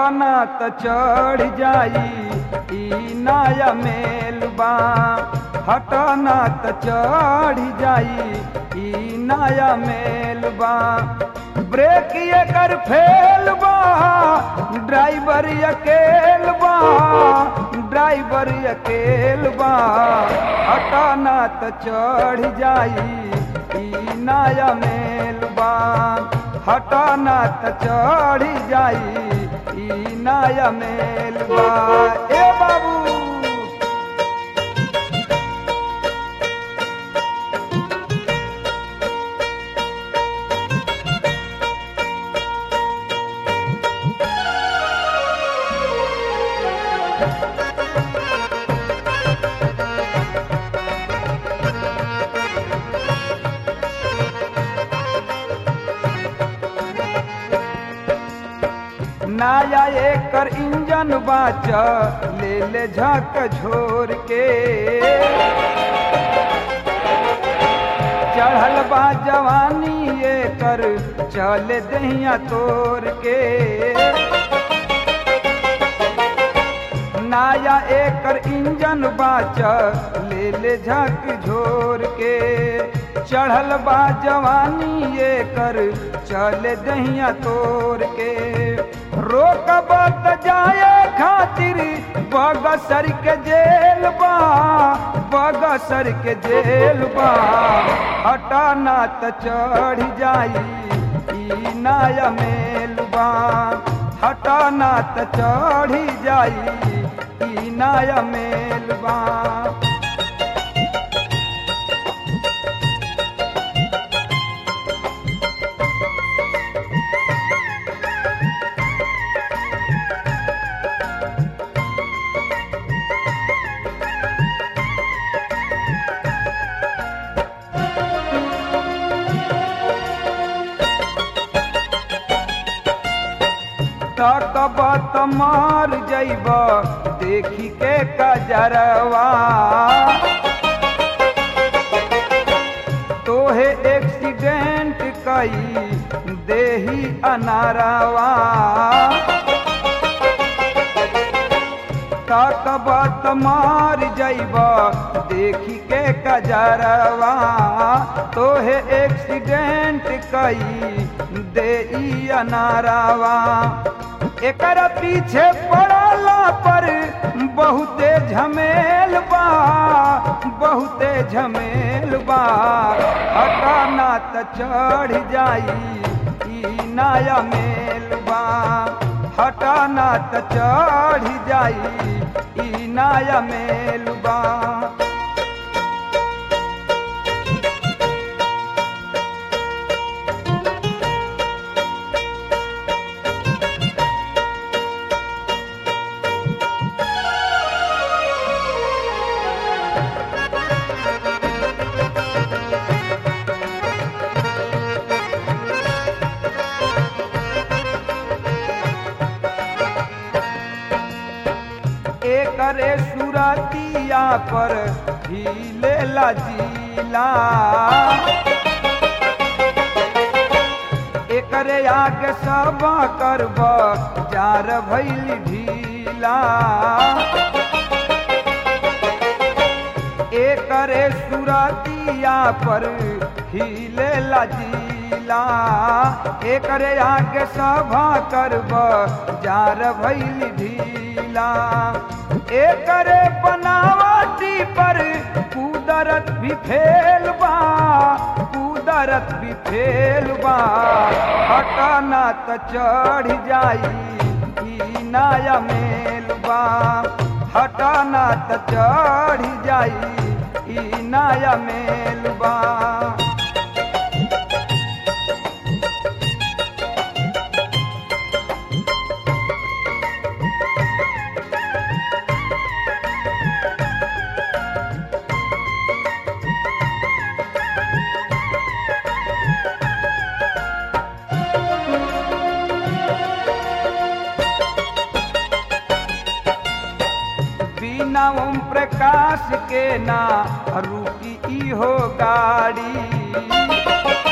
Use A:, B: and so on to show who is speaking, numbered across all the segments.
A: हटना त चढ़ जाई ई नया मेलबा हटना त चढ़ जाई ई नया मेलबा ब्रेक एकर फेल बा ड्राइवर अकेल बा ड्राइवर अकेल बा हटना त चढ़ जाई ई नया मेलबा हटना त चढ़ जाई ई नया मेलबा ए बाबू नया एकर इंजन बाच ले ले झक झोर के चढ़ल बा जवानी एकर चल दहिया तोड़ के नया एकर इंजन बाच ले ले झक झोर के चढ़ल बा जवानी एकर चल दहिया तोड़ के रोकब त जाए खातिर बगसर के जेल बा बगसर के जेल बा हटाना त चढ़ जाई ई नया मेलबा हटाना त चढ़ जाई ई नया मेलबा तकब त मार जैब देखी के कजरवा तोहे एक्सीडेंट कई देही अनारवा तकब त मार जैब देखी के कजरवा तोहे एक्सीडेंट कई दे अनारवा एकर पीछे पड़ला पर बहुते झमेल बा बहुते झमेल बा हटाना त चढ़ जाई ई नया मेलबा हटाना त चढ़ जाई ई नया मेलबा एकरे सुरतिया पर हिले लजीला एकरे आगे सब करब जार भैल ढीला एकरे सुरतिया पर हिले लजीला एकरे आगे सभा करब जार भैल ढीला एकरे बनावटी पर कुदरत भी फेल बा कुदरत भी फेल बा हटाना त चढ़ जाई ई नया मेलबा हटाना त चढ़ जाई ई नया मेलबा बिना ओम प्रकाश के ना रुकी इहो गाड़ी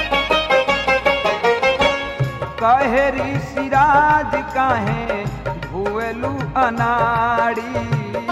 A: कहे ऋषिराज काहे हुएलू अनाड़ी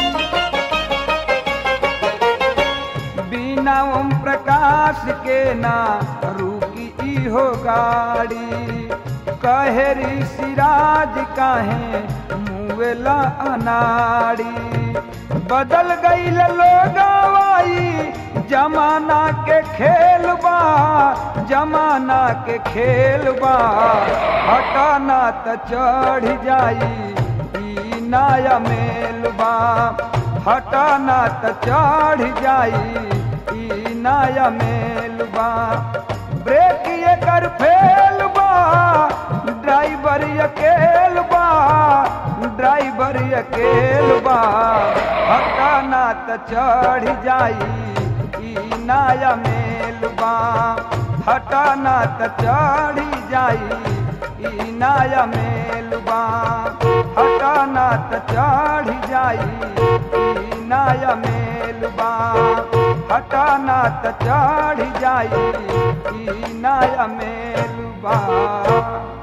A: बिना ओम प्रकाश के ना रुकी इहो गाड़ी कहे ऋषिराज काहे मुवेला अनाड़ी बदल गई लोगवाई जमाना के खेल बा जमाना के खेल बा हटाना त चढ़ जाई ई नया मेल बा हटाना त चढ़ जाई ई नया मेल बा ब्रेक ये कर फेल बा ड्राइवर अकेल बा ड्राइवर अकेल बा हटाना त चढ़ जाई ई नया मेल बा हटाना त चढ़ जाई ई नया मेल बा हटाना त चढ़ जाई ई नया मेल बा हटाना त चढ़ जाई ई नया मेल बा